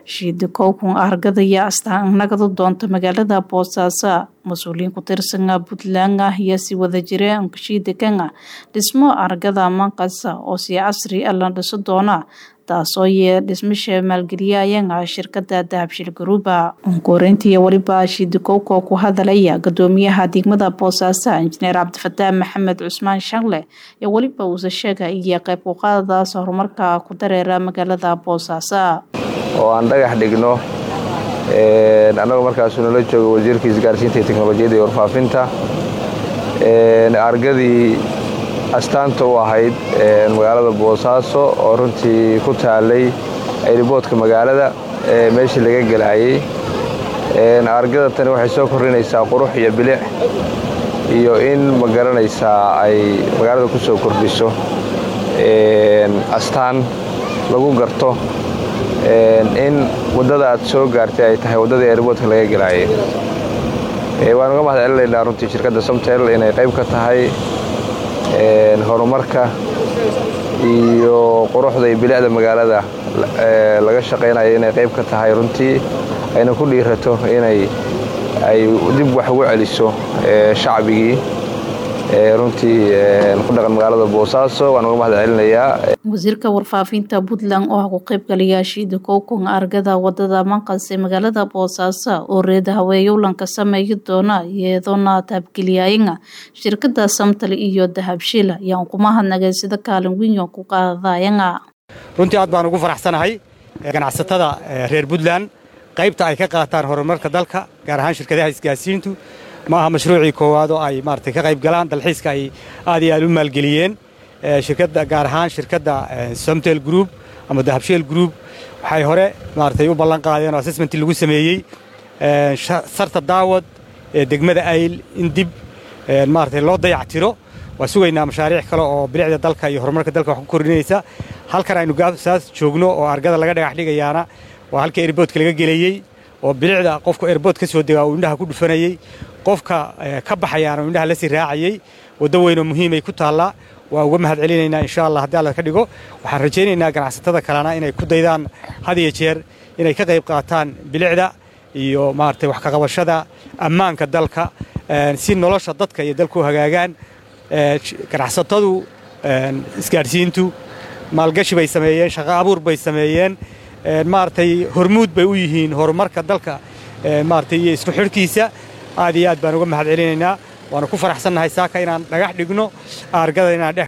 shiida kookun argada iyo astaan nagada doonta magaalada boosaaso mas-uuliyiin ku tirsana puntland ah iyo si wada jira shiida kanga dhismo argada manqasa oo si casri ah la dhiso doona taasoo yee dhismasha maalgeliyayanga shirkada dahabshil garuuba unkoreyntii weliba shiidikowko ku hadalaya gadoomiyaha degmada boosaaso injineer cabdifataax maxamed cusmaan shanle iyo weliba uuse sheega iyo qayb kuqaadadaas horumarka ku dareera magaalada boosaaso oo aan dhagax dhigno annagoo markaasu nala joogo wasiirka isgaarsiinta iyo teknolojiyadda iyo warfaafinta argadii astaanta u ahayd magaalada boosaaso oo runtii ku taalay ayriboodka magaalada meeshii laga gelaayey argada tani waxay soo kordhinaysaa qurux iyo bilic iyo in ma garanaysaa ay magaalada ku soo kordhiso astaan lagu garto in waddada aad soo gaartay ay tahay waddadii ayriboodka laga gelaayey waan uga mahad celinaynaa runtii shirkadda somtel inay qayb ka tahay horumarka iyo quruxda iyo bilicda magaalada laga shaqaynayo inay qayb ka tahay runtii ayna ku dhiirato inay ay dib wax ugu celiso shacbigii runtii ku dhaqan magaalada boosaaso waan uga mahad celinayaa wasiirka warfaafinta puntland oo ah ku qaybgalayaa shiida kookon argada wadada manqas ee magaalada boosaaso oo reeda haweeyowlanka sameeyi doona iyadoona taabgeliyayanga shirkada samtal iyo dahabshila ayaan kuma hadnagay sida kaalin weyn ku qaadayanga runtii aad baan ugu faraxsanahay ganacsatada reer puntland qaybta ay ka qaataan horumarka dalka gaar ahaan shirkadaha isgaarsiintu ma aha mashruucii koowaad oo ay maaragtay ka qayb galaan dalxiiska ay aad iyo aad u maalgeliyeen shirkadda gaar ahaan shirkadda somtel group ama dahabsheel group waxay hore maaragtay u ballan qaadeen oo assessmentii lagu sameeyey sarta daawad ee degmada ayl in dib maaragtay loo dayactiro waa sugaynaa mashaariic kale oo bilicda dalka iyo horumarka dalka wax ku kordhinaysa halkan aynu saas joogno oo argada laga dhagax dhigayaana waa halka erboodka laga geleeyey oo bilicda qofku erbood ka soo degaa uu indhaha ku dhufanayey qofka ka baxayaana uu indhaha la sii raacayey waddo weynoo muhiimay ku taallaa waa uga mahad celinaynaa insha allah haddii alla ka dhigo waxaan rajaynaynaa ganacsatada kalena inay ku daydaan had iyo jeer inay ka qayb qaataan bilicda iyo maaragtay wax kaqabashada ammaanka dalka si nolosha dadka iyo dalku hagaagaan ganacsatadu isgaadhsiintu maalgashi bay sameeyeen shaqo abuur bay sameeyeen maaragtay hormuud bay u yihiin horumarka dalka maaragtay iyo isku xidhkiisa aad iyo aad baan uga mahad celinaynaa waanu ku faraxsannahay saaka inaan dhagax dhigno aargada inaan